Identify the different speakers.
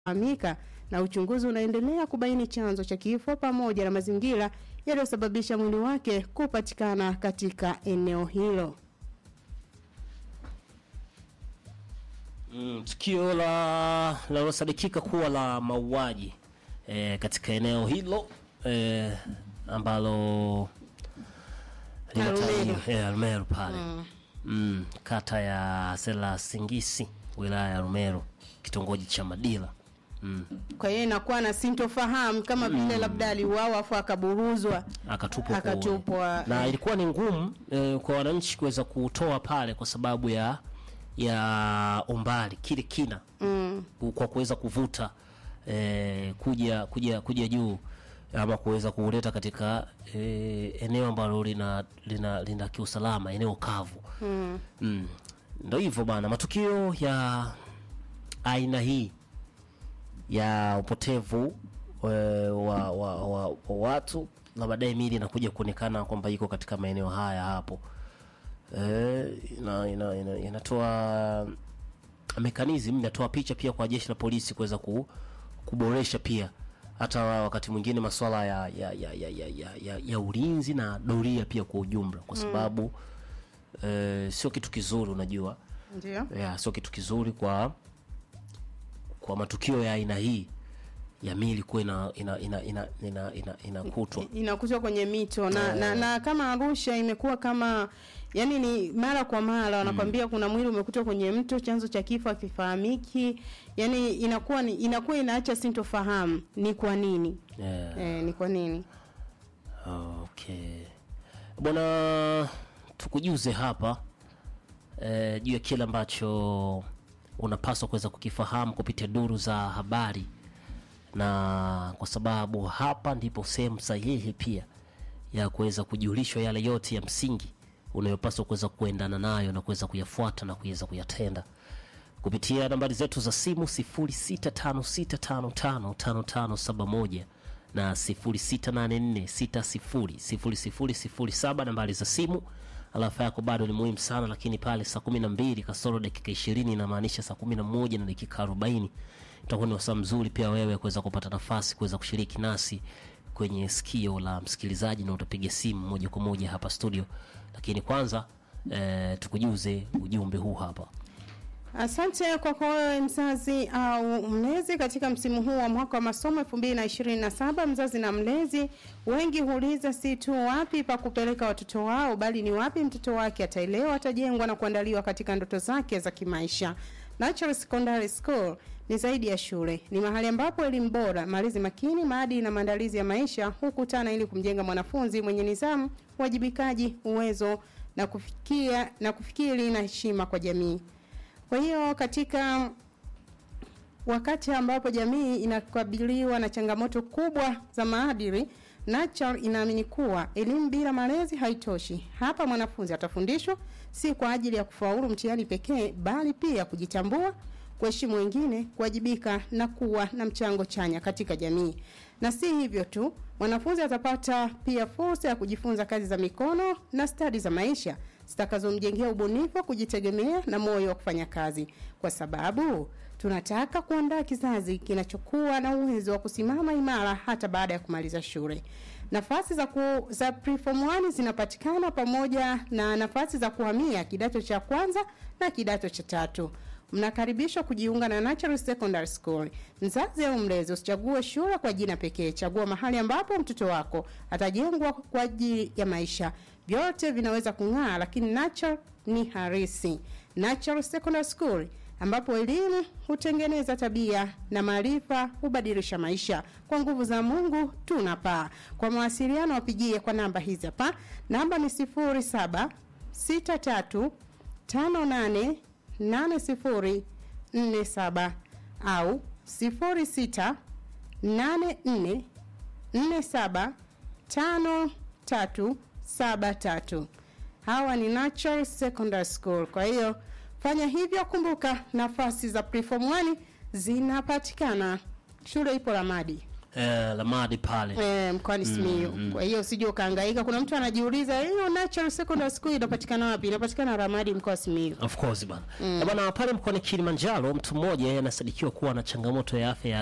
Speaker 1: fahamika na uchunguzi unaendelea kubaini chanzo cha kifo pamoja na mazingira yaliyosababisha mwili wake kupatikana katika eneo hilo.
Speaker 2: Mm, tukio la linalosadikika kuwa la mauaji e, katika eneo hilo e, ambalo
Speaker 1: Arumeru.
Speaker 2: e, Arumeru pale mm. kata ya Sela Singisi wilaya ya Arumeru kitongoji cha Madila mm.
Speaker 1: Kwa hiyo inakuwa na sintofahamu kama vile labda aliuawa afu akaburuzwa
Speaker 2: akatupwa
Speaker 1: Akatupwa,
Speaker 2: kooni. na
Speaker 1: eh.
Speaker 2: ilikuwa ni ngumu eh, kwa wananchi kuweza kutoa pale kwa sababu ya ya umbali kile kina
Speaker 1: mm.
Speaker 2: ku- kwa kuweza kuvuta eh, kuja kuja kuja juu ama kuweza kuleta katika eh, eneo ambalo lina lina, lina kiusalama eneo kavu
Speaker 1: Mm.
Speaker 2: mm. ndo hivyo bana matukio ya aina hii ya upotevu eh, wa, wa, wa, wa watu na baadaye mili inakuja kuonekana kwamba iko katika maeneo haya hapo eh, ina, ina, ina, inatoa mekanizm inatoa picha pia kwa jeshi la polisi kuweza ku, kuboresha pia hata wakati mwingine masuala ya, ya, ya, ya, ya, ya, ya, ya ulinzi na doria pia kwa ujumla kwa sababu eh, sio kitu kizuri unajua
Speaker 1: Ndio.
Speaker 2: ya, sio kitu kizuri kwa kwa matukio ya aina hii ya mili kuwa ina ina ina ina ina, ina, inakutwa
Speaker 1: inakutwa kwenye mito na, na, na kama Arusha imekuwa kama yani ni mara kwa mara wanakwambia kuna mwili umekutwa kwenye mto, chanzo cha kifo hakifahamiki. Yani inakuwa ni, inakuwa inaacha sintofahamu ni kwa nini
Speaker 2: yeah.
Speaker 1: eh, ni kwa nini
Speaker 2: Okay. Bwana tukujuze hapa eh, juu ya kile ambacho unapaswa kuweza kukifahamu kupitia duru za habari, na kwa sababu hapa ndipo sehemu sahihi pia ya kuweza kujulishwa yale yote ya msingi unayopaswa kuweza kuendana nayo na kuweza kuyafuata na kuweza kuyatenda kupitia nambari zetu za simu 0656555571 na 0684600007 nambari za simu. Alafa yako bado ni muhimu sana, lakini pale saa 12 kasoro dakika 20 inamaanisha saa 11 na dakika 40 itakuwa ni wasaa mzuri pia wewe kuweza kupata nafasi kuweza kushiriki nasi kwenye sikio la msikilizaji, na utapiga simu moja kwa moja hapa studio. Lakini kwanza eh, tukujuze ujumbe huu hapa.
Speaker 1: Asante kwako wewe mzazi au mlezi katika msimu huu wa mwaka wa masomo 2027. Mzazi na mlezi wengi huuliza si tu wapi pa kupeleka watoto wao, bali ni wapi mtoto wake ataelewa, atajengwa na kuandaliwa katika ndoto zake za kimaisha. Natural Secondary School ni zaidi ya shule, ni mahali ambapo elimu bora, malezi makini, maadili na maandalizi ya maisha hukutana ili kumjenga mwanafunzi mwenye nidhamu, uwajibikaji, uwezo na kufikia na kufikiri na heshima kwa jamii. Kwa hiyo katika wakati ambapo jamii inakabiliwa na changamoto kubwa za maadili, Natural inaamini kuwa elimu bila malezi haitoshi. Hapa mwanafunzi atafundishwa si kwa ajili ya kufaulu mtihani pekee, bali pia kujitambua, kuheshimu wengine, kuwajibika na kuwa na mchango chanya katika jamii. Na si hivyo tu, mwanafunzi atapata pia fursa ya kujifunza kazi za mikono na stadi za maisha zitakazomjengea ubunifu, kujitegemea na moyo wa kufanya kazi, kwa sababu tunataka kuandaa kizazi kinachokuwa na uwezo wa kusimama imara hata baada ya kumaliza shule. Nafasi za, ku, za preform 1 zinapatikana pamoja na nafasi za kuhamia kidato cha kwanza na kidato cha tatu. Mnakaribishwa kujiunga na Natural Secondary School. Mzazi au mlezi, usichague shule kwa jina pekee, chagua mahali ambapo mtoto wako atajengwa kwa ajili ya maisha. Vyote vinaweza kung'aa, lakini Natural ni harisi. Natural Secondary School ambapo elimu hutengeneza tabia na maarifa hubadilisha maisha. Kwa nguvu za Mungu tunapaa. Kwa mawasiliano wapigie kwa namba hizi hapa. Namba ni 07 63 58 8047 au 06 84 47 5373. Hawa ni Natural Secondary School. Kwa hiyo fanya hivyo, kumbuka nafasi za preform 1 zinapatikana. Shule ipo Ramadi.
Speaker 2: eh, Lamadi pale
Speaker 1: Eh, mkoani Simiyu. Kwa hiyo usije ukahangaika. Kuna mtu anajiuliza hiyo Natural Secondary School inapatikana wapi? Inapatikana Ramadi mkoa wa Simiyu.
Speaker 2: Of course bana. Mm. Bana pale mkoani Kilimanjaro mtu mmoja yeye anasadikiwa kuwa na changamoto ya afya ya